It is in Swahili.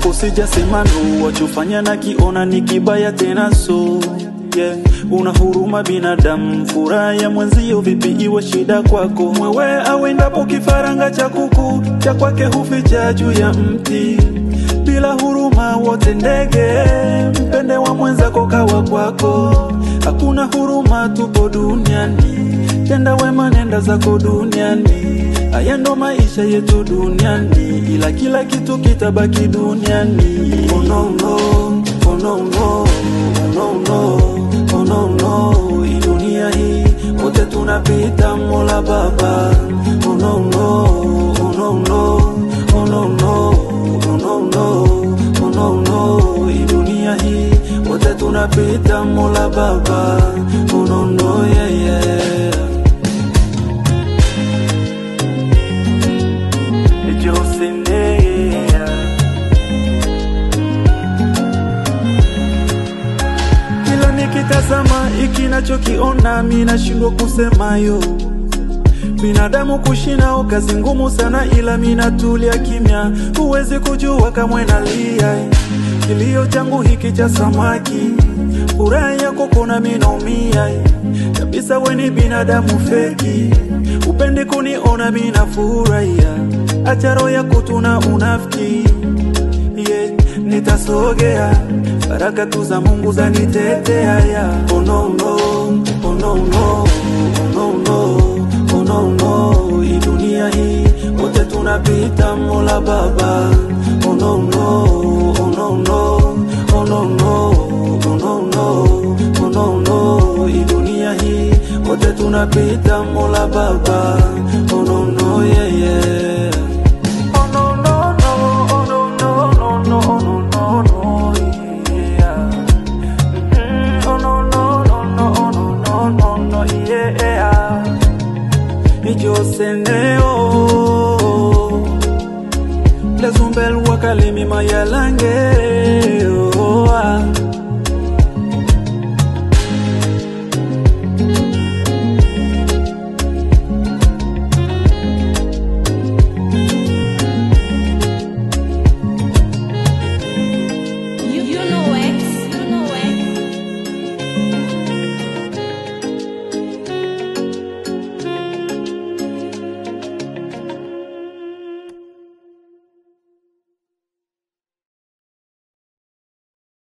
kwako sijasema no, wachofanya na kiona ni kibaya tena so yeah. Una huruma binadamu, furaha ya mwenzio vipi iwe shida kwako? Mwewe awendapo kifaranga cha kuku cha kwake huficha juu ya mti, bila huruma wote ndege, mpende wa mwenzako kawa kwako. Hakuna huruma, tupo duniani, tenda wema, nenda zako duniani. Haya ndo maisha yetu duniani, ila kila kitu kitabaki duniani. Oh no no, oh no no, oh no no, oh no no. Hii dunia hii wote tunapita, Mola Baba. Oh no no, oh no no, oh no no, oh no no, oh no no. Hii dunia hii wote tunapita, Mola Baba. Oh no no, yeah yeah. Josinea. Kila nikitazama iki nachokiona mi nashindwa kusemayo. Binadamu kushinao kazi ngumu sana, ila mi natulia kimya, huwezi kujua kamwe nalia. Kilio changu hiki cha samaki, furaha yako kona mi naumia kabisa. We ni binadamu feki, upendi kuniona mi nafurahia, acha roho yako tuna unafiki yeah, nitasogea baraka tu za Mungu zanitetea ya oh no no, oh no no, oh no no, oh no no. Hii dunia hii wote tunapita, Mola Baba oh no no, oh no no, oh no no, oh no no, oh no no. Hii dunia hii wote tunapita, Mola Baba oh no no, yeah yeah. Oh no no no, oh no no no no, oh no no no, yeah. Mm, Oh no no no no, oh no no no no, yeah. Ijoseneo Lezumbel wakalimi mayalange